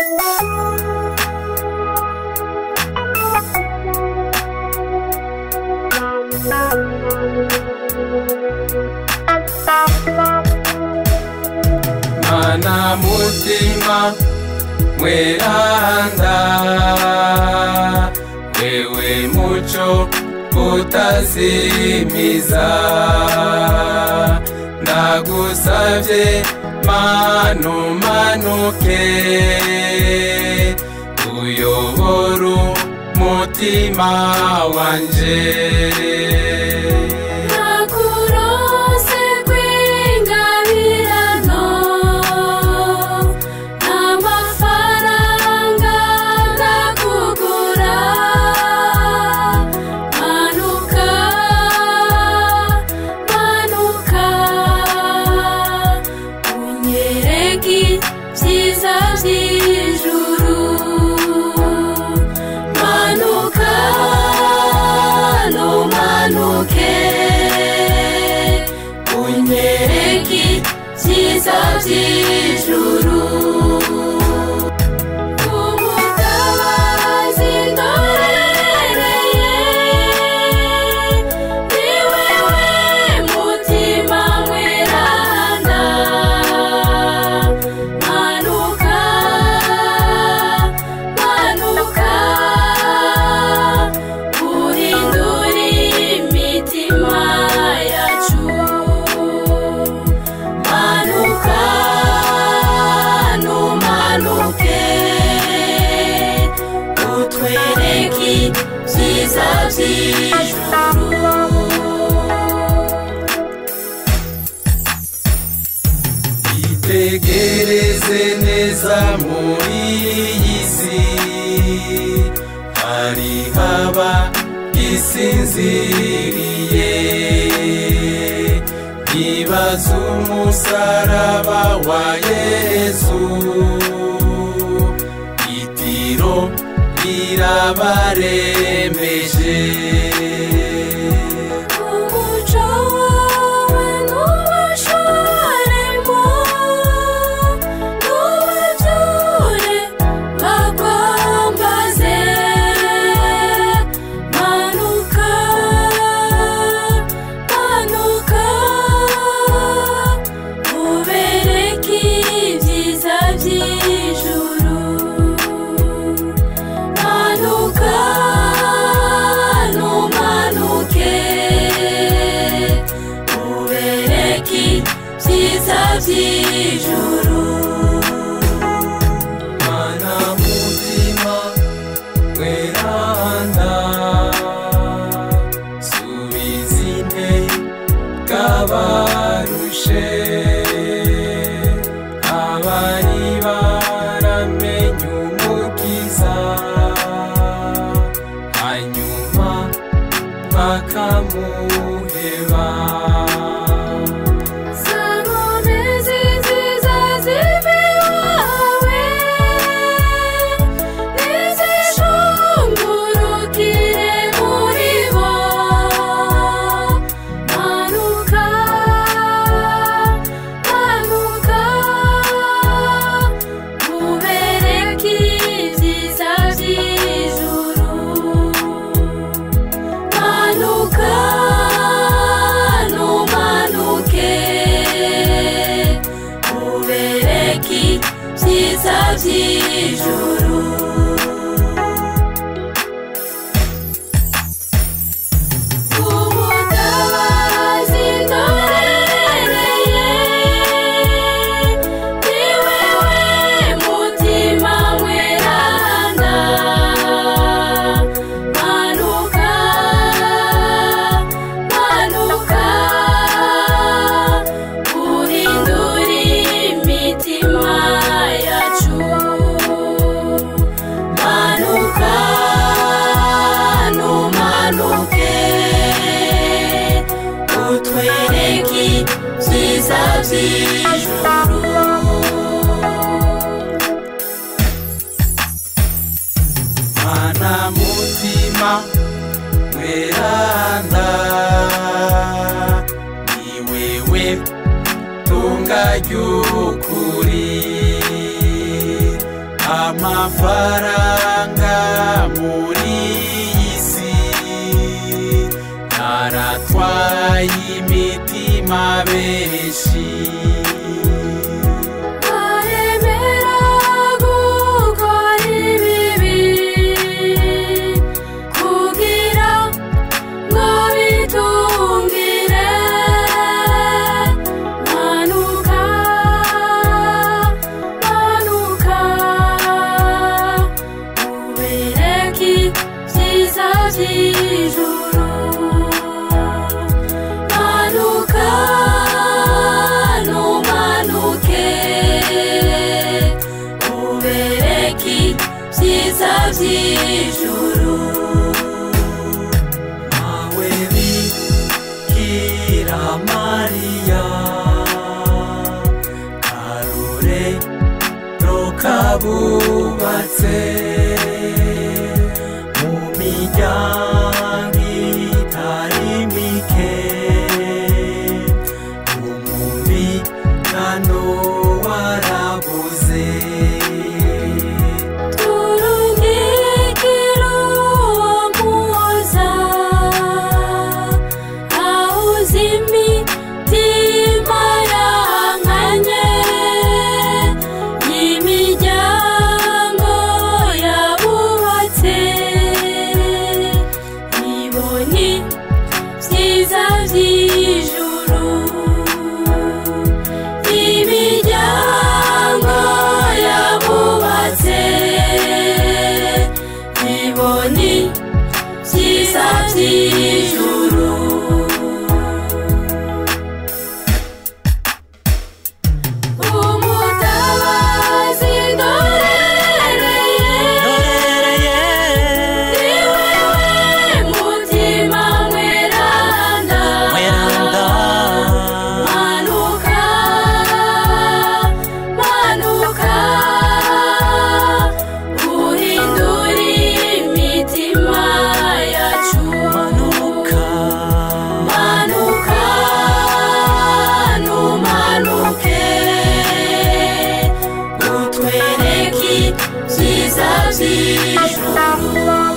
mana mutima mweranda wewe muco utazimiza ndagusavye manu manuke uyobora umutima wanje nakurose kwingabirano n'amafaranga ndakugura manuka manuka unyereke ibyiza by'ijuru manuka numanuke unyereke ibyiza by'ijuru ubutabazi ndorereye ni wewe mutima mweranda manuka manuka uhindure imitima yacu manuka numanuke utwereke ibyiza by'ijuru itegereze neza muri iyi si hari haba isinziriye ibaza umusaraba wa yesu itiro rirabaremeje umuco wawe ntubashoremo ntubabyure bakwambaze manuka manuka ubereke ibyiza by'ijuru manuka numanuke ubereke ibyiza by'ijuru mana mutima mweranda subiza intege abarushe abari baramenye umukiza hanyuma bakamuheba Sankomezi nziza ziva iwawe nizishungurukire muri bo manuka manuka ubereke ibyiza by'ijuru manuka numanuke ubereke ibyiza by'ijuru ubutabazi ndorereye ni wewe mutima mweranda manuka manuka uhindure imitima yacu manuka numanuke utwereke ibyiza by'ijuru mana mutima mweranda ni wewe tunga ry'ukuri amafaranga muri iyi si yaratwaye imitima benshi baremera gukora ibibi kugira ngo bitungire manuka manuka ubereke ibyiza by'ijuru manuka numanuke ubereke ibyiza by'ijuru mawe bikira mariya karore rokabubatse mu miryango itari mike umubikano warabuze turungikira uwo muhoza ahuza imitima yankanye y'imiryango yabubatse ibonye byiza by'ijuru imiryango yabubatse iboni byiza by'ijuru umutabazi ndorereye ni wewe mutima mweranda manuka manuka uhindura imitima yacu manuka numanuke utwereke ibyiza by'ijuru